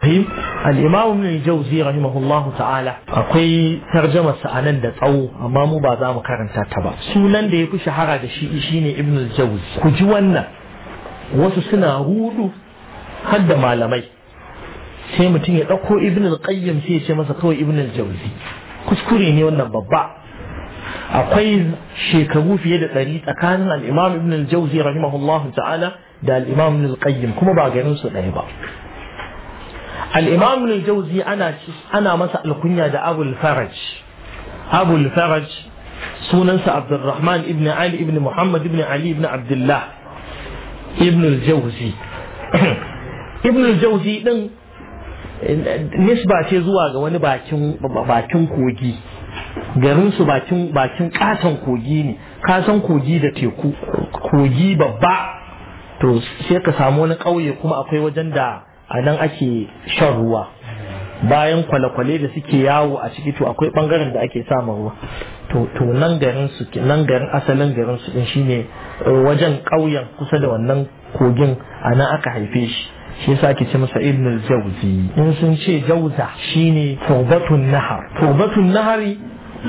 الإمام ابن الجوزي رحمه الله تعالى akwai tarjama sa'anan da tsawo amma mu ba za mu karanta ta ba sunan da ya fi shahara da shi shine ibn al-jawzi ku ji wannan wasu suna hudu har da malamai sai mutum ya ɗauko ibn al-qayyim sai ya ce masa kawai ibn al-jawzi kuskure ne wannan babba akwai shekaru fiye da ɗari tsakanin al-imam ibn al-jawzi rahimahullahu ta'ala da al-imam ibn al-qayyim kuma ba ganin su ɗaya ba الإمام ابن الجوزي أنا أنا مسأل الكنيا ده أبو الفرج أبو الفرج سننس عبد الرحمن ابن علي ابن محمد ابن علي ابن عبد الله ابن الجوزي ابن الجوزي din nisba ce zuwa ga wani bakin bakin kogi garin su bakin bakin katon kogi ne ka san kogi da teku kogi babba to sai ka samu wani ƙauye kuma akwai wajen da a nan ake shan ruwa bayan kwale-kwale da suke yawo a ciki to akwai bangaren da ake samun ruwa to nan garin su nan garin asalin garin su din shine wajen ƙauyen kusa da wannan kogin a nan aka haife shi shi yasa ake ce masa ibn al-jawzi in sun ce jauza shine tawbatun nahar tawbatun nahari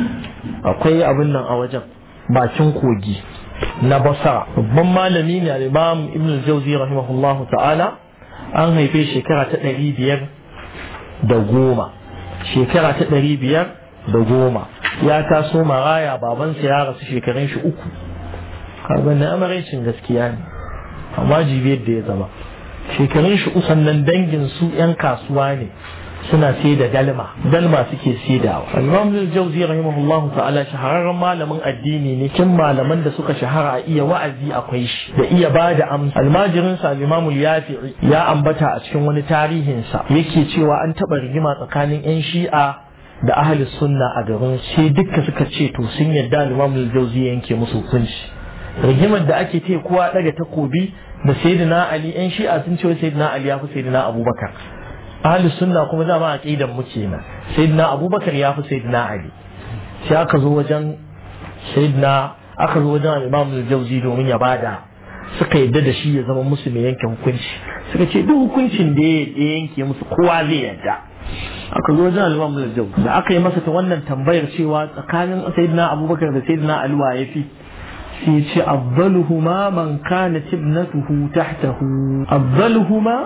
akwai abin nan a wajen bakin kogi na basara babban malami ne al-imam ibn al-jawzi rahimahullahu ta'ala an haife shekara ta ɗari biyar da goma shekara ta ɗari biyar da goma ya taso maraya babansa ya rasu shekarun shi uku kaga na amaraicin gaskiya ne amma jibiyar da ya zama shekarun shi uku sannan dangin su yan kasuwa ne suna sai da dalma dalma suke saidawa al-imam al-jawzi rahimahullah ta'ala shahararren malamin addini ne kin malaman da suka shahara a iya wa'azi akwai shi da iya bada amsa almajirin sa al-imam al-yafi'i ya ambata a cikin wani tarihin sa yake cewa an taba rigima tsakanin yan shi'a da ahli sunna a garin sai dukka suka ce to sun yadda al-imam al-jawzi yanke musu hukunci rigimar da ake ce kowa daga takobi da sayyidina ali yan shi'a sun ce sayyidina ali ya fi sayyidina abubakar ahli sunna kuma dama aqidan mu kenan sayyidina abubakar ya fi sayyidina ali sai aka zo wajen sayyidina aka zo wajen imam al-jawzi domin ya bada suka yadda da shi ya zama musu mai yanke hukunci suka ce duk hukuncin da ya yanke musu kowa zai yadda aka zo wajen imam al-jawzi da aka yi masa ta wannan tambayar cewa tsakanin sayyidina abubakar da sayyidina ali wa yafi sai ce afdaluhuma man kanat ibnatuhu tahtahu afdaluhuma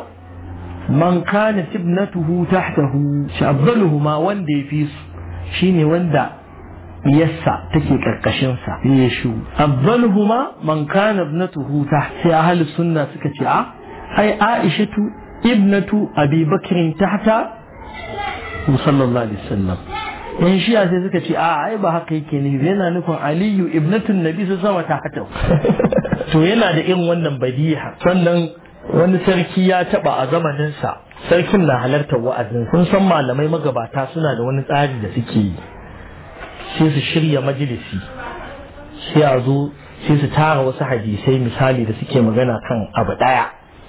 man kana tibnatuhu tahtahu shabbaluhuma wanda ya fi su shine wanda yassa take karkashin sa ya shu afdaluhuma man kana ibnatuhu taht sai ahli sunna suka ce a ai aishatu ibnatu abi bakrin tahta sallallahu alaihi wasallam yan shiya sai suka ce a ai ba haka yake nufi yana nufin aliyu ibnatun nabi su sama tahta to yana da irin wannan badiha sannan wani sarki ya taba a zamaninsa sarkin na halartar wa'azin kun san malamai magabata suna da wani tsari da suke yi sai su shirya majalisi sai a zo sai su tara wasu hadisai misali da suke magana kan abu daya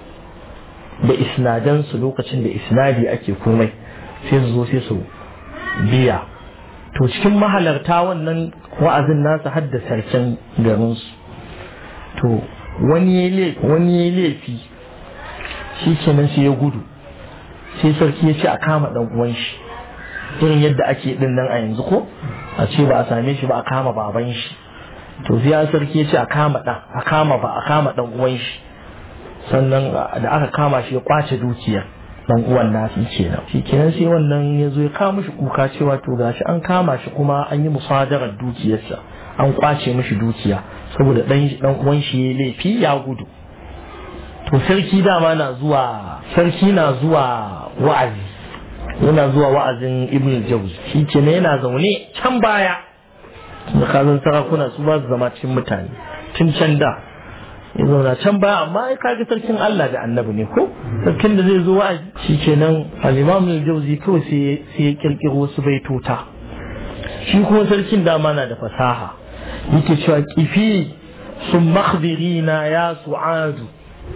da isnadansu lokacin da isnadi ake komai sai su zo sai su biya to cikin mahalarta wannan wa'azin nasu hadda sarkin garinsu to wani ya laifi shi kenan sai ya gudu sai sarki ya ce a kama dan uwan shi irin yadda ake din nan a yanzu ko a ce ba a same shi ba a kama baban shi to sai sarki ya ce a kama dan a kama ba a kama dan uwan shi sannan da aka kama shi ya kwace dukiyar dan uwan nasu kenan shi kenan sai wannan ya zo ya kama shi kuka cewa to gashi an kama shi kuma an yi musadarar dukiyarsa an kwace mishi dukiya saboda dan dan uwan shi ya laifi ya gudu to sarki dama na zuwa sarki na zuwa wa'azi yana zuwa wa'azin ibn jawz shi kenan yana zaune can baya da kazan sarakuna su ba su zama cikin mutane tun can da ya zauna can baya amma ai kaga sarkin Allah da annabi ne ko sarkin da zai zo wa'azi shi kenan al-imam al-jawzi kawai sai sai ya kirkiro wasu baitota shi kuma sarkin dama na da fasaha yake cewa kifi sun makhbirina ya su'adu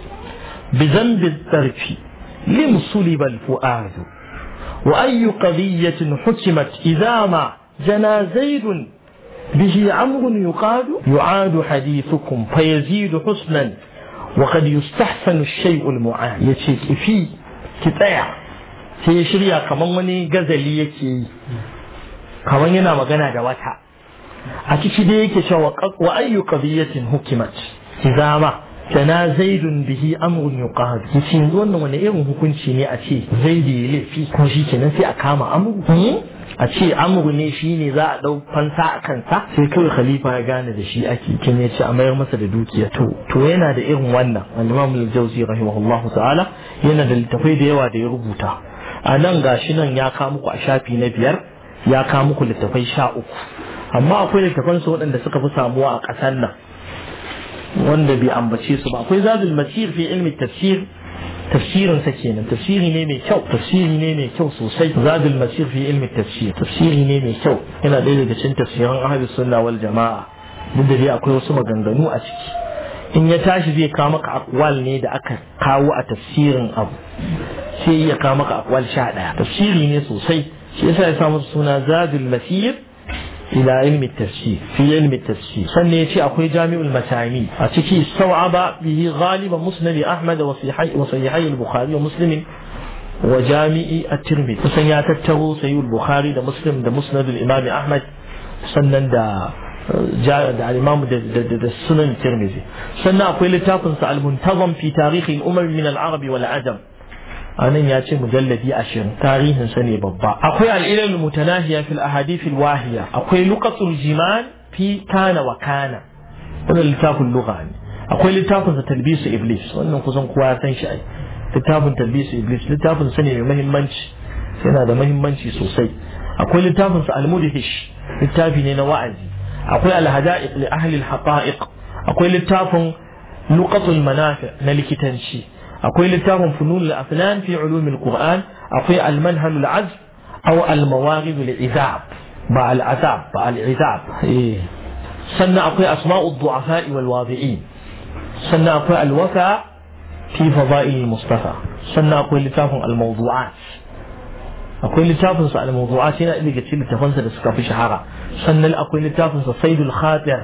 بذنب الطرف لم صلب الفؤاد وأي قضية حكمت إذا ما جنى زيد به أمر يقاد يعاد حديثكم فيزيد حسنا وقد يستحسن الشيء المعاد يشيك في كتايا sai ya shirya kaman wani gazali yake yi kaman yana magana da wata a ciki dai yake cewa wa ayyu qadiyatin hukimat idza ma tana zaidun bihi amrun yuqad yace yanzu wannan wani irin hukunci ne a ce zaidi ya laifi ko shi kenan sai a kama amru a ce amru ne shi ne za a dau fansa a kansa sai kawai khalifa ya gane da shi ake kin ya ce a mayar masa da dukiya to to yana da irin wannan al-imam al-jawzi rahimahullahu ta'ala yana da littafai da yawa da ya rubuta a nan gashi nan ya kawo muku a shafi na biyar ya kawo muku littafai sha uku amma akwai littafansu waɗanda suka fi samuwa a ƙasar nan wanda bai ambace su ba akwai zadul masir fi ilmi tafsir tafsirin sa kenan tafsiri ne mai kyau tafsiri ne mai kyau sosai zadul masir fi ilmi tafsir tafsiri ne mai kyau yana ɗaya daga cikin tafsiran ahlus sunna wal jama'a duk da dai akwai wasu maganganu a ciki in ya tashi zai kawo maka akwal ne da aka kawo a tafsirin abu sai ya kawo maka akwal sha ɗaya tafsiri ne sosai shi yasa ya samu suna zadul masir إلى علم التفسير في علم التفسير سنة يتي أخوي جامع المسامي أتكي استوعب به غالب مسند أحمد وصحيحي, وصحيحي البخاري ومسلم وجامع الترمذي سنة تتغو سيو البخاري ده مسلم ده مسند الإمام أحمد سنة ده جاء ده الإمام ده, ده, ده, ده السنن الترمذي سنة أقول لتافنس المنتظم في تاريخ الأمم من العرب والعجم anan ya ce mujalladi ashirin tarihin sa ne babba akwai al'ilal mutanahiya fil ahadithil wahiya akwai luqatul jiman fi kana wa kana wannan littafin lugha ne akwai littafin sa talbisu iblis wannan kusan kowa ya san shi ai littafin talbisu iblis littafin sa ne mai muhimmanci yana da muhimmanci sosai akwai littafin sa al-mudhish littafi ne na wa'azi akwai al-hada'iq li ahli al-haqa'iq akwai littafin luqatul manafi na likitanci akwai littafin funun al-afnan fi ulum al-qur'an akwai al-manhal al-azb aw al-mawarid al-izab ba al-azab ba al-izab sannan akwai asma'u ad-du'afa wal wadi'in sannan akwai al-wafa fi fada'il al-mustafa sannan akwai littafin al-mawdu'at akwai littafin sa al-mawdu'at yana daga cikin littafan sa da suka fi shahara sannan akwai littafin sa saidul khatir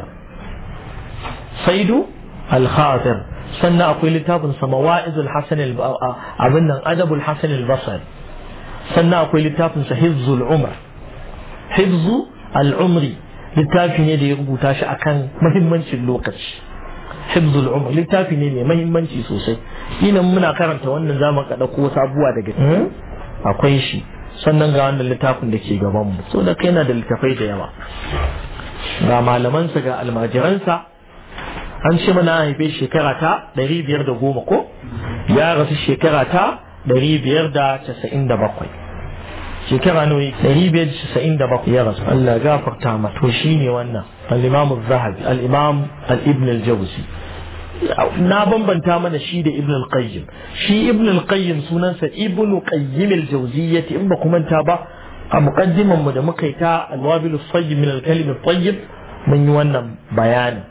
saidu al-khatir sannan akwai littafin sa mawa'izul hasan abin nan adabul hasan al-basri sannan akwai littafin sa hifzul umr hifzu al-umri littafi ne da ya rubuta shi akan muhimmancin lokaci hifzul umr littafi ne mai muhimmanci sosai ina muna karanta wannan zamu ka dauko sabuwa daga akwai shi sannan ga wannan littafin da ke gaban mu so da kai yana da littafai da yawa ga malamansa ga almajiransa an ce mana haife shekara ta ɗari biyar da goma ko ya rasu shekara ta ɗari biyar da casa'in da bakwai shekara nawa ɗari biyar da casa'in da bakwai ya rasu Allah gafarta ma to shi ne wannan al-imam zahabi al-imam al-ibn al-jawzi na bambanta mana shi da ibn al-qayyim shi ibn al-qayyim sunansa ibn qayyim al-jawziyyah in ba kuma ta ba a muqaddiman mu da muka yi ta al-wabil as-sayyib min al-kalim at-tayyib mun yi wannan bayanin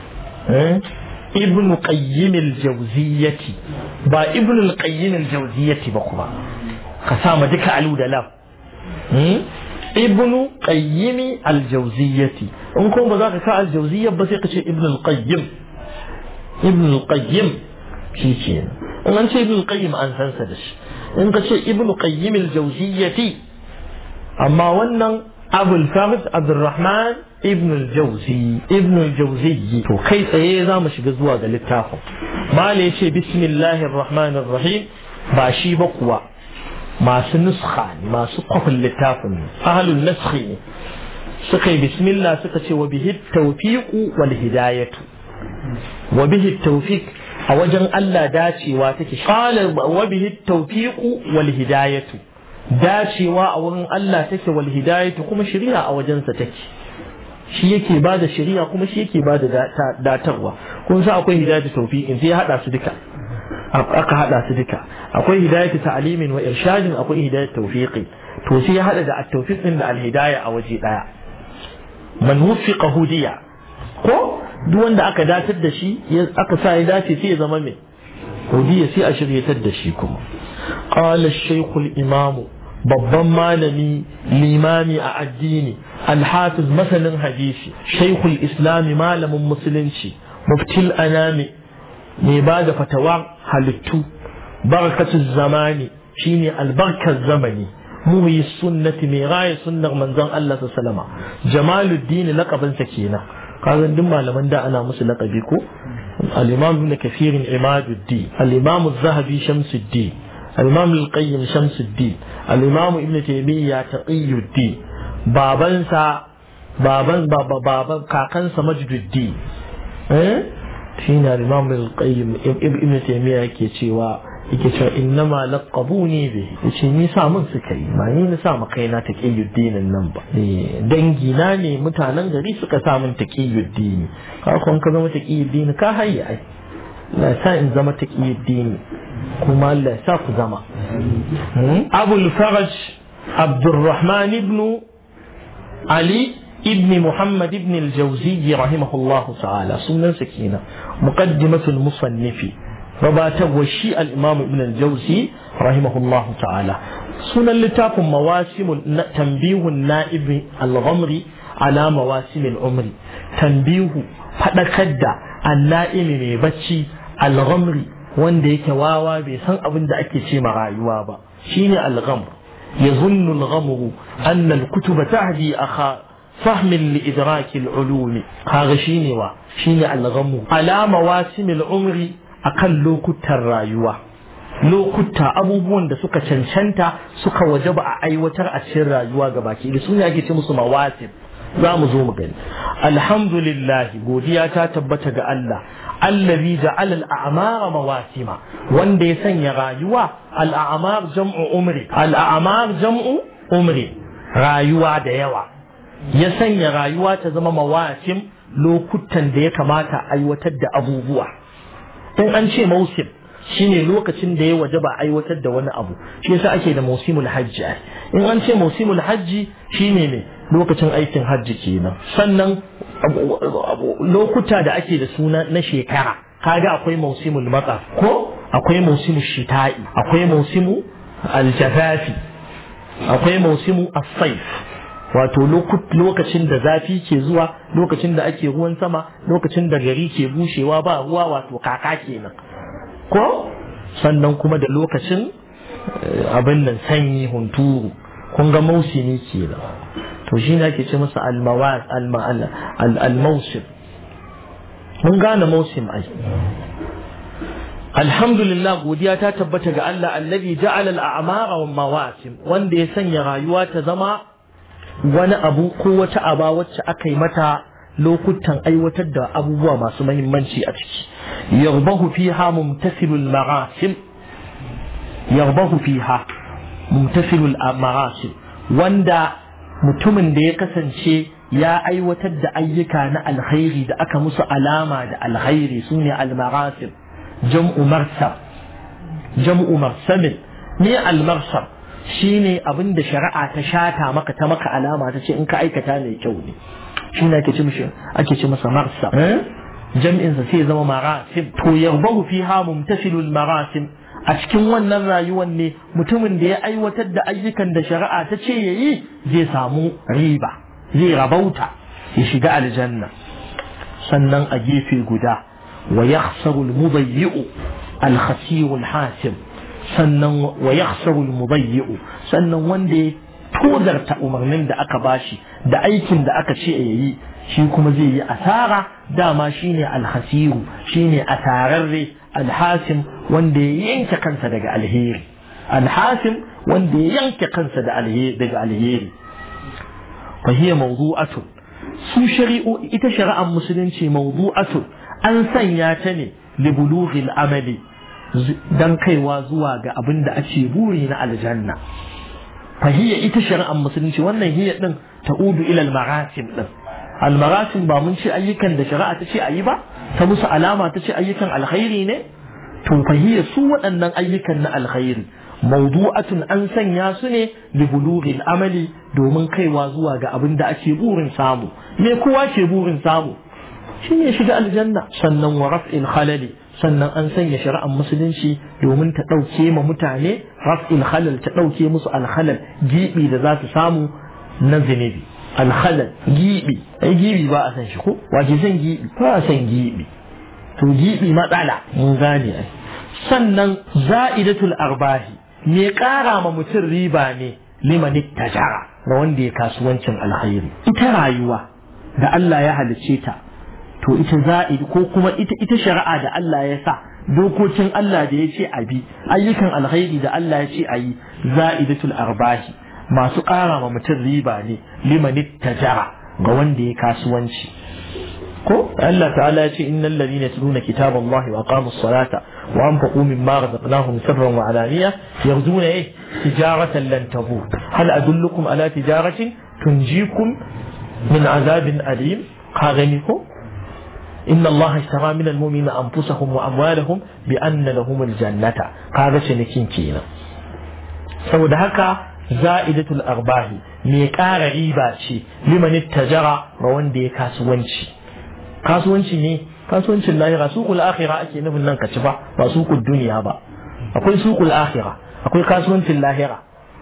ibn qayyim al-jawziyyati ba ibn al-qayyim al-jawziyyati ba kuma ka sa ma duka alu da lam ibn qayyim al-jawziyyati in kuma ba za ka sa al-jawziyya ba sai ka ce ibn al-qayyim ibn al-qayyim shi ce in an ce ibn al-qayyim an san sa da shi in ka ce ibn qayyim al-jawziyyati amma wannan abul farid abdurrahman ibn al-jawzi ibn al-jawzi to kai tsaye za mu shiga zuwa ga littafin mala yace bismillahir rahmanir rahim ba shi ba kuwa masu nuskha ne masu kwafin littafin ne ahlul naskhi ne suka yi bismillah suka ce wa bihi tawfiqu wal hidayatu wa bihi tawfiq a wajen Allah dacewa take qala wa bihi tawfiqu wal hidayatu dacewa a wurin Allah take wal hidayatu kuma shari'a a wajensa take shi yake ba da shari'a kuma shi yake ba da datarwa kun sa akwai hidayatu tawfiqin sai ya hada su duka aka hada su duka akwai hidayatu ta'limin wa irshadin akwai hidayatu tawfiqi to sai ya hada da at-tawfiq din da al-hidaya a waje daya man wuffiqa hudiya ko duk wanda aka datar da shi aka sa ya dace sai ya zama mai hudiya sai a shiryatar da shi kuma qala ash-shaykh al-imam babban malami limami a addini alhafiz masanin hadisi shaikhul islami malamin musulunci muftil anami mai ba da fatawa halittu barkatul zamani shine albarkar zamani muhyi sunnati mai raya sunnar manzon Allah sallama jamaluddin laqabinsa kenan kazan duk malaman da ana musu laqabi ko al-imam ibn kathir imaduddin al-imam az-zahabi shamsuddin al-imam al-qayyim shamsuddin al-imam ibn taymiyyah taqiyuddin babansa baban baba baban kakansa majduddin eh shine al-imam al-qayyim ibn taymiyyah yake cewa yake cewa innama laqabuni bi yace ni sa mun suka yi ba ni na sa ma kaina taqiyuddin nan ba dangi na ne mutanen gari suka sa mun taqiyuddin ka kun ka zama taqiyuddin ka hayya ai la sa in zama taqiyuddin kuma Allah ya sa ku zama Abul Faraj Abdurrahman ibn Ali ابن محمد بن الجوزي رحمه الله تعالى سنة سكينة مقدمة المصنف ربات وشيء الإمام ابن الجوزي رحمه الله تعالى سنة لتاف مواسم تنبيه النائب الغمري على مواسم العمر تنبيه فدكد النائم من بچي الغمري wanda yake wawa bai san abin da ake ce ma rayuwa ba shine al-ghamr yazunnu al-ghamru anna al-kutuba tahdi akha فهم لإدراك العلوم هذا شيني وا شيني الغمو على مواسم العمر أقل لو كنت الرايوة لو كنت أبوبون da suka cancanta suka wajaba a aiwatar a cikin rayuwa gabaki da sun yake ce musu mawasim za mu zo mu gani alhamdulillah godiya ta tabbata ga Allah allazi ja'ala al-a'mara mawasima wanda ya sanya rayuwa al-a'mar jam'u umri al-a'mar jam'u umri rayuwa da yawa ya sanya rayuwa ta zama mawasim lokutan da ya kamata a aiwatar da abubuwa in an ce mausim shine lokacin da ya waje ba aiwatar da wani abu shi yasa ake da mausimul hajji in an ce mausimul hajji shine ne lokacin aikin hajji kenan sannan lokuta da ake da suna na shekara kaga akwai mausimul matsa ko akwai mausimul shita'i akwai mausimu aljafafi akwai mausimu as-saif wato lokacin da zafi ke zuwa lokacin da ake ruwan sama lokacin da gari ke bushewa ba ruwa wato kaka kenan ko sannan kuma da lokacin abin nan sanyi hunturu kun ga mausimi kenan to shi ne ake ce masa al-mausim mun gane mausim ai alhamdulillah godiya ta tabbata ga Allah allazi ja'ala al-a'mara wa mawasim wanda ya sanya rayuwa ta zama wani abu ko wata aba wacce aka yi mata lokutan aiwatar da abubuwa masu mahimmanci a ciki yarbahu fiha mumtasilul marasim yarbahu fiha mumtasilul marasim wanda mutumin da ya kasance ya aiwatar da ayyuka na alkhairi da aka musu alama da alkhairi sune almarasim jam'u marsab jam'u marsabin ne almarsab shi ne abin da shari'a ta shata maka ta maka alama ta ce in ka aikata mai kyau ne shi ne ake ce mishi ake ce masa marsa jam'in sa sai zama marasim to yarbahu fiha mumtasilul marasim a cikin wannan rayuwar ne mutumin da ya aiwatar da ayyukan da shari'a ta ce yayi zai samu riba zai rabauta ya shiga aljanna sannan a gefe guda wa yakhsaru al-mudayyi'u al-khasiru al-hasib sannan wa yakhsaru al-mudayyi'u sannan wanda ya tozarta umarnin da aka bashi da aikin da aka ce yayi shi kuma zai yi asara dama shine al-khasiru shine asararre al-hasim wanda ya yanke kansa daga alheri al-hasim wanda ya yanke kansa da alheri daga alheri fa hiya mawdu'atun su shari'u ita shari'ar musulunci mawdu'atun an sanya ta ne li bulughil amali dan kaiwa zuwa ga abin da ake buri na aljanna fahiyya ita shari'ar musulunci wannan hiyya din ta'udu ila al-marasim din al-marasim ba mun ce ayyukan da shari'a ta ce ayi ba ta musu alama ta ce ayyukan alkhairi ne to fahiyya su waɗannan ayyukan na alkhairi mawdu'atun an sanya su ne li bulughil amali domin kaiwa zuwa ga abin da ake burin samu me kowa ke burin samu shine shiga aljanna sannan wa raf'il khalali sannan an sanya shari'ar musulunci domin ta ɗauke ma mutane raf'il khalal ta ɗauke musu alhalal gibi da za su samu na zunubi alhalal gibi ai gibi ba a san shi ko wace san gibi ba a san gibi to gibi matsala mun gane ai sannan za'idatul arbahi me ƙara ma mutum riba ne liman tajara ga wanda ya kasuwancin alkhairi ita rayuwa da Allah ya halicce ta to ita za'idi ko kuma ita ita shari'a da Allah ya sa dokokin Allah da ya ce a bi ayyukan alkhairi da Allah ya ce a yi za'idatul arbahi masu ƙara ma mutum riba ne liman tajara ga wanda ya kasuwanci ko Allah ta'ala ya ce innal ladina yatluna kitaballahi wa aqamus salata wa anfaqu mimma razaqnahum sirran wa alaniya yarjuna eh tijaratan lan tabur hal adullukum ala tijaratin tunjikum min azabin alim ka gani ko inna Allah ishtara min almu'minina anfusahum wa amwalahum bi anna lahum aljannata kaga cinikin kenan saboda haka za'idatul arbahi mai ƙara riba ce liman tajara ga wanda ya kasuwanci kasuwanci ne kasuwancin lahira suqul akhirah ake nufin nan ka ci ba ba suqul duniya ba akwai suqul akhirah akwai kasuwancin lahira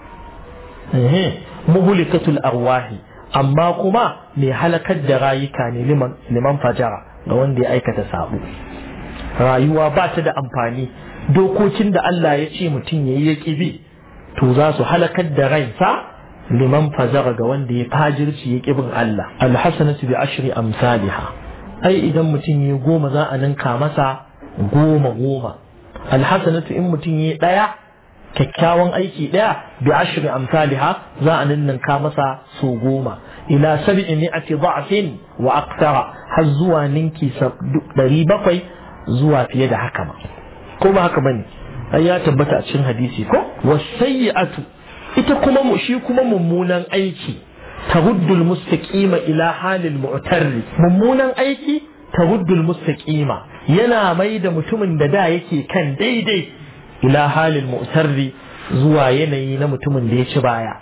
eh muhlikatul arwahi amma kuma mai halakar da rayuka ne liman liman fajara ga wanda ya aikata sabo rayuwa ba ta da amfani dokokin da Allah ya ce mutum yayi ya kibi to za su halakar da ransa liman fajara ga wanda ya fajirci ya kibin Allah alhasanatu bi ashri amsalha ai idan mutum ya goma za a ninka masa goma goma alhasanatu in mutum ya daya kyakkyawan aiki daya bi ashri amsalha za a ninka masa so goma ila sab'i mi'ati dha'fin wa aqtara har zuwa ninki ɗari bakwai zuwa fiye da haka ma ko ba haka bane ai ya tabbata a cikin hadisi ko wasayyi'atu ita kuma mu shi kuma mummunan aiki ترد المستقيم إلى حال المعتر ممونا أيكي ترد المستقيم ينا ميد متمن دا يكي كان دي دي إلى حال المعتر زوا يني نمتمن دي شبايا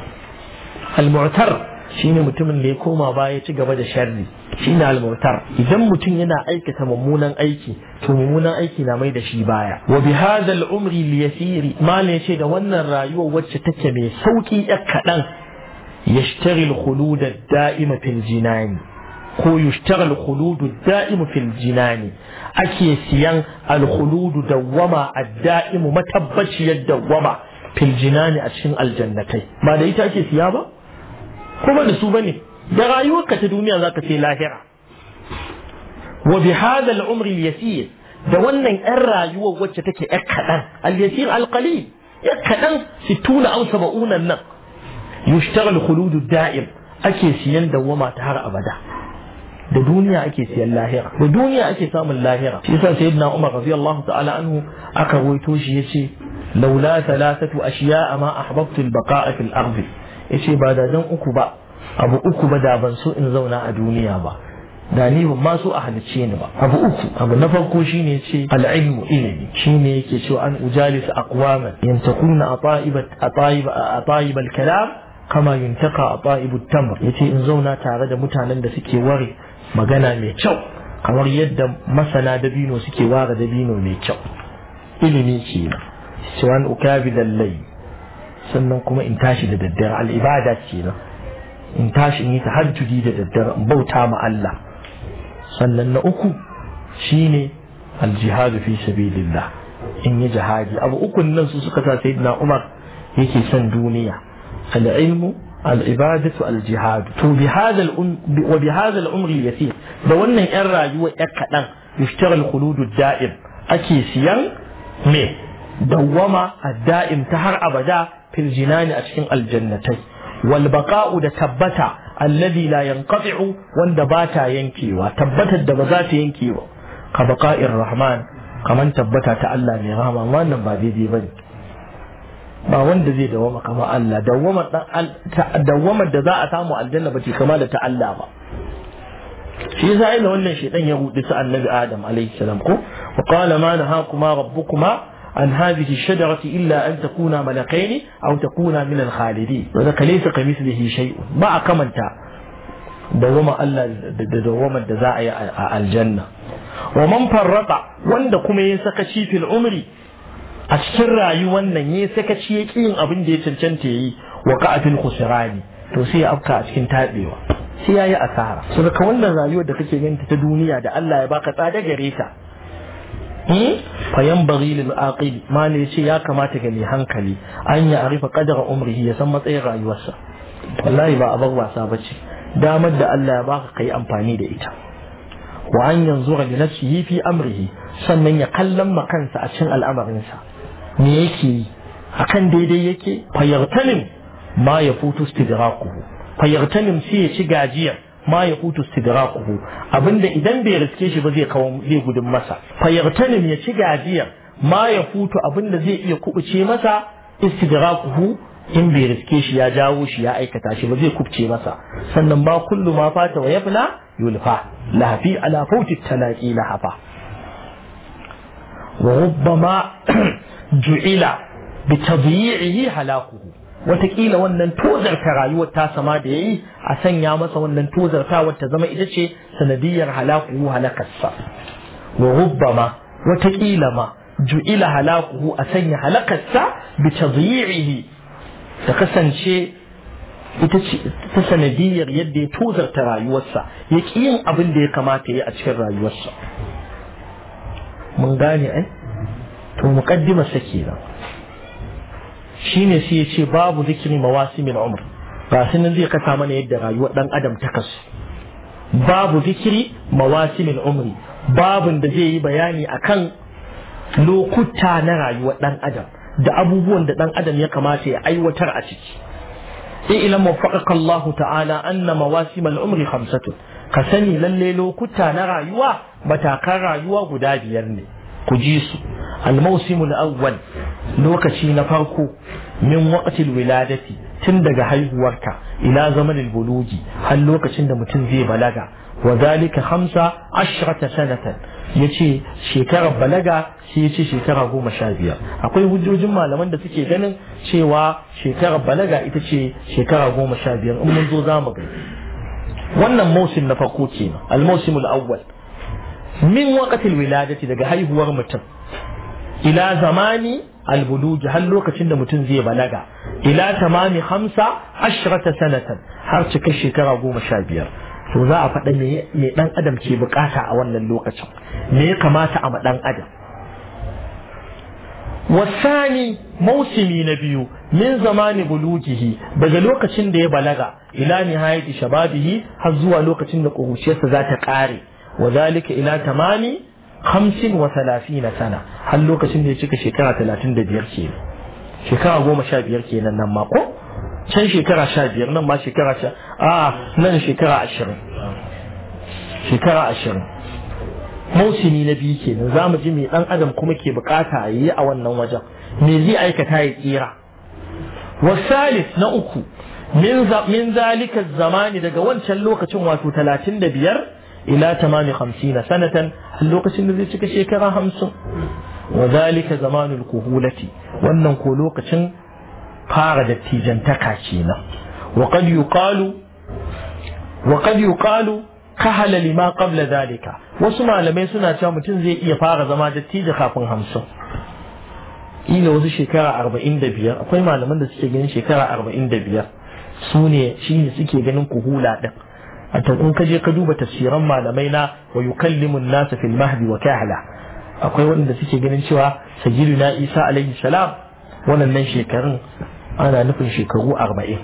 المعتر shine mutumin da ya koma baya ci gaba da sharri shine al-mu'tar idan mutum yana aikata mummunan aiki to mummunan aiki na mai da shi baya wa bi hadha al-umri li-yasiri mal yace da wannan rayuwar wacce take mai sauki yak kadan يشتغل الخلود الدائم في الجنان ko yushtagal khuludu da'imu fil jinani ake siyan alkhuludu dawwama ad-da'imu matabbaciyar dawwama fil jinani a cikin aljannatai ba da ita ake siya ba ko ba da su bane da rayuwarka ta duniya zaka sai lahira wa bi hadha al-umri al-yasir da wannan yan rayuwar wacce take yar kadan al-yasir al-qalil yar kadan 60 aw 70 nan yushtagal khuludu da'im ake siyan dawwama ta har abada da duniya ake siyan lahira da duniya ake samun lahira shi yasa sayyidina Umar radiyallahu ta'ala anhu aka ruwaito shi yace laula thalathatu ashiya'a ma ahbabtu al-baqa'a fil ardi yace ba da dan uku ba abu uku ba da ban so in zauna a duniya ba da ni ban ma so a halicce ni ba abu uku abu na farko shine yace al-ilmu ilimi shine yake cewa an ujalis aqwaman yantakuna ata'ibat ata'iba ata'iba al-kalam kama yuntaka ata'ibu tamr yace in zauna tare da mutanen da suke ware magana mai kyau kamar yadda masana dabino suke ware dabino mai kyau ilimi kenan cewa ukabi lallai sannan kuma in tashi da daddare al'ibada kenan in tashi in yi tahajjudi da daddare in bauta ma Allah sannan na uku shine aljihadu fi sabilillah in yi jihadi abu ukun nan su suka sa sayyidina Umar yake son duniya al-ilmu العبادة الجهاد وبهذا الأم وبهذا العمر اليسير ده wannan yan rayuwa ya kadan yushtagal khuludud da'im ake siyan me dawwama ad-da'im ta har abada fil jinani a cikin aljannatai wal baqa'u da tabbata alladhi la yanqati'u wanda ba ta yankewa tabbatar da ba za ta yanke ba ka baqa'ir rahman kaman tabbata ta Allah mai rahama wannan ba daidai bane ba wanda zai dawama kama Allah dawamar da za a samu aljanna ba ce kama da ta Allah ba shi yasa ina wannan shedan ya hudu su annabi Adam alaihi salam ko wa qala ma nahakuma rabbukuma an hadhihi shajarati illa an takuna malakaini aw takuna min al-khalidin wa zaka laysa kamithlihi shay'un ba a kamanta dawama Allah da dawamar da za a yi a aljanna wa man farrata wanda kuma ya saka fil umri a cikin rayuwar nan ya sakaci ya ƙi yin abin da ya cancanta ya yi wa ka'afin khusrani to sai ya afka a cikin tabewa sai ya yi asara so daga wannan rayuwar da kake ganin ta duniya da Allah ya baka tsada gare ta fayan bari lil aqil mali yace ya kamata ga mai hankali an ya arifa qadara umrihi ya san matsayin rayuwarsa wallahi ba abar wasa bace damar da Allah ya baka kai amfani da ita wa an yanzura li nafsihi fi amrihi sannan ya kallon ma kansa a cikin al'amarinsa me yake yi akan daidai yake fayartanim ma ya futu istidraquhu fayartanim sai ya ci gajiyar ma ya futu istidraquhu abinda idan bai riske shi ba zai kawo zai gudun masa fayartanim ya ci gajiyar ma ya futu abinda zai iya kubuce masa istidraquhu in bai riske shi ya jawo shi ya aikata shi ba zai kubce masa sannan ba kullu ma fata wa yafna yulfa lahafi ala fauti talaqi lahafa wa rubbama ju'ila bi tadyi'ihi halakuhu watakila wannan tozarta rayuwar ta sama da yayi a sanya masa wannan tozartawar ta zama ita ce sanadiyar halakuhu halakarsa wa rubbama watakila ma ju'ila halakuhu a sanya halakarsa bi tadyi'ihi ta kasance ita ce ta sanadiyar yadda ya tozarta rayuwarsa ya ƙi yin abin da ya kamata ya a cikin rayuwarsa mun gane ai to muqaddimar sa kenan shine sai ya ce babu zikiri mawasimin umr ba nan zai kasa mana yadda rayuwar dan adam ta kasu babu zikiri mawasimin umri babun da zai yi bayani akan lokuta na rayuwar dan adam da abubuwan da dan adam ya kamata ya aiwatar a ciki إلى وفقك الله تعالى أن مواسم العمر خمسة كسني للي لو كتا نرى يوا بتاكرى يوا قداد يرني كجيس الموسم الأول لو كشي نفركو من وقت الولادة تندق هاي وركا إلى زمن البلوغ هل لو كشند متنزي بلغا وذلك خمسة عشرة سنة yace shekarar balaga shi yace shekara goma sha biyar akwai hujjojin malaman da suke ganin cewa shekarar balaga ita ce shekara goma sha biyar in mun zo za mu gani wannan mausim na farko kenan al-mausim al-awwal min waqtil wiladati daga haihuwar mutum ila zamani al-buluji har lokacin da mutum zai balaga ila tamami hamsa ashrata sanatan har cika shekara goma sha biyar to za a faɗa me ɗan adam ke bukata a wannan lokacin me ya kamata a ma ɗan adam wasani mausimi na biyu min zamani bulugihi daga lokacin da ya balaga ila nihayati shababihi har zuwa lokacin da ƙuruciyarsa za ta ƙare wa zalika ila tamami hamsin wa na sana har lokacin da ya cika shekara talatin da biyar ke shekara goma sha biyar kenan nan ma ko can shekara sha biyar nan ma shekara sha a nan shekara ashirin shekara ashirin mausimi na biyu kenan za mu ji mai dan adam kuma ke bukata a yi a wannan wajen me zai aikata ya tsira wasalis na uku min zalika zamani daga wancan lokacin wato talatin da biyar ila tamami hamsina sanatan lokacin da zai cika shekara hamsin wa zalika zamanul kuhulati wannan ko lokacin fara dattijantaka kenan wa qad yuqalu wa qad yuqalu kahala lima qabla zalika wasu malamai suna cewa mutum zai iya fara zama dattijo kafin hamsin ila wasu shekara arba'in da biyar akwai malaman da suke ganin shekara arba'in da biyar su ne shi ne suke ganin kuhula ɗin a in ka je ka duba tafsiran malamai na wa yukallimu nasa fil mahdi wa kahla akwai wanda suke ganin cewa sayyiduna isa alaihi salam wannan shekarun ana nufin shekaru arba'in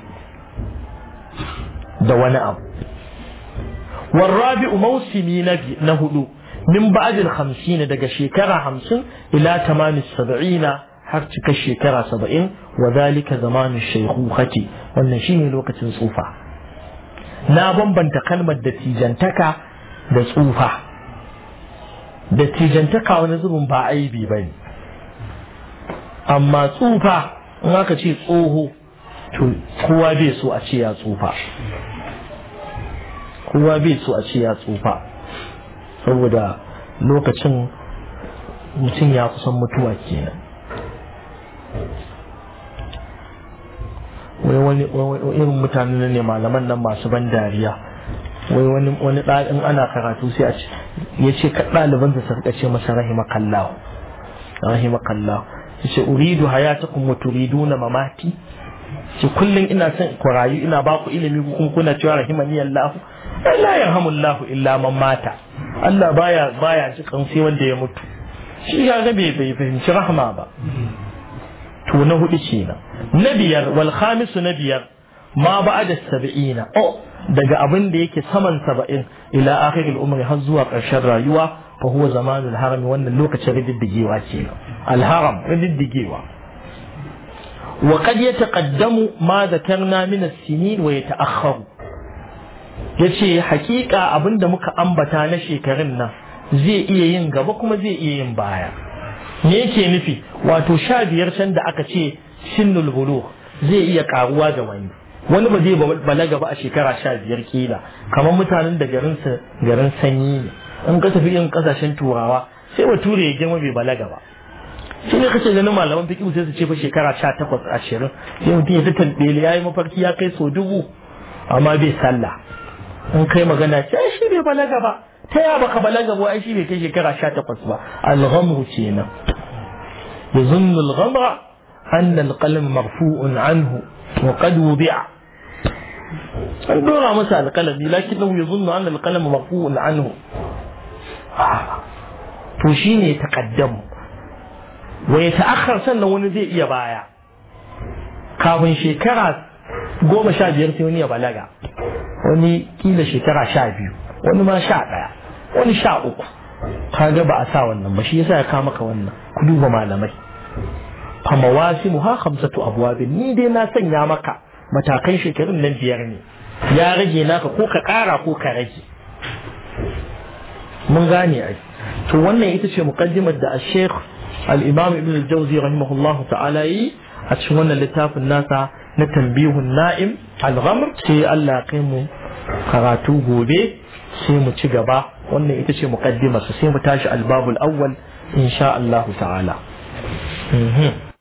da wani abu والرابع موسمي نبي نهدو من بعد الخمسين دقى شكرا خمسين إلى تمام السبعين حرتك الشكرا سبعين وذلك زمان الشيخوخة والنشين لوقت صوفا نابن بنت كلمة دتيجنتك da tsufa dattijantaka wani zubin ba aibi ba ne amma tsufa in aka ce tsoho to kowa bai so a ce ya tsufa kowa bai so a ce ya tsufa saboda lokacin mutum ya kusan mutuwa kenan wai wani irin mutane ne malaman nan masu ban dariya wai wani wani ɗalin ana karatu sai a ce ya ce ka ɗaliban da suka ce masa rahimakallahu rahimakallahu ya ce uridu hayatakum wa turiduna mamati ce kullum ina son ku rayu ina ba ku ilimi kuma kuna cewa rahimani Allah la yarhamullahu illa man mata Allah baya baya cikin sai wanda ya mutu shi ya ga bai bai fahimci rahma ba to na hudu kenan na biyar wal khamisu na biyar ma ba'da sab'ina oh daga abin da yake saman saba'in ila akhiril umri har zuwa ƙarshen rayuwa fa huwa zamanul harami wannan lokacin rididdigewa kenan al haram rididdigewa wa qad yataqaddamu ma dhakarna min as-sinin wa yata'akhkharu yace hakika abinda muka ambata na shekarun nan zai iya yin gaba kuma zai iya yin baya me yake nufi wato sha biyar can da aka ce sinnul bulugh zai iya karuwa ga wani wani ba zai balaga ba a shekara sha biyar kila kamar mutanen da garinsa garin sanyi ne in ka tafi yin kasashen turawa sai bature ya girma bai balaga ba shi ne kace ganin malaman fiqh sai su ce fa shekara sha takwas ashirin sai mutum ya ta tambele ya yi mafarki ya kai so dubu amma bai sallah in kai magana ce ai shi bai balaga ba ta ya baka balaga ba ai shi bai kai shekara sha takwas ba al-ghamru kenan يظن الغمر أن القلم مرفوع عنه وقد وضع an dora masa alƙalami lakin nahu ya zunnu an alƙalamu marfu'un anhu to shine taqaddamu wa ya ta'akhkhar sannan wani zai iya baya kafin shekara goma sha biyar sai wani ya balaga wani kila shekara sha biyu wani ma sha ɗaya wani sha uku kaga ba a sa wannan ba shi yasa ya kama ka wannan ku duba malamai fa mawasimu ha khamsatu abwabin ni dai na sanya maka matakan shekarun nan biyar ne ya rage naka ko ka ƙara ko ka rage mun gane ai to wannan ita ce muqaddimar da al-Sheikh al-Imam Ibn al-Jawzi rahimahullah ta'ala yi a cikin wannan littafin nasa na tanbihun na'im al-ghamr sai Allah kai mu karatu gobe sai mu ci gaba wannan ita ce muqaddimar sai mu tashi al-babul awwal insha Allah ta'ala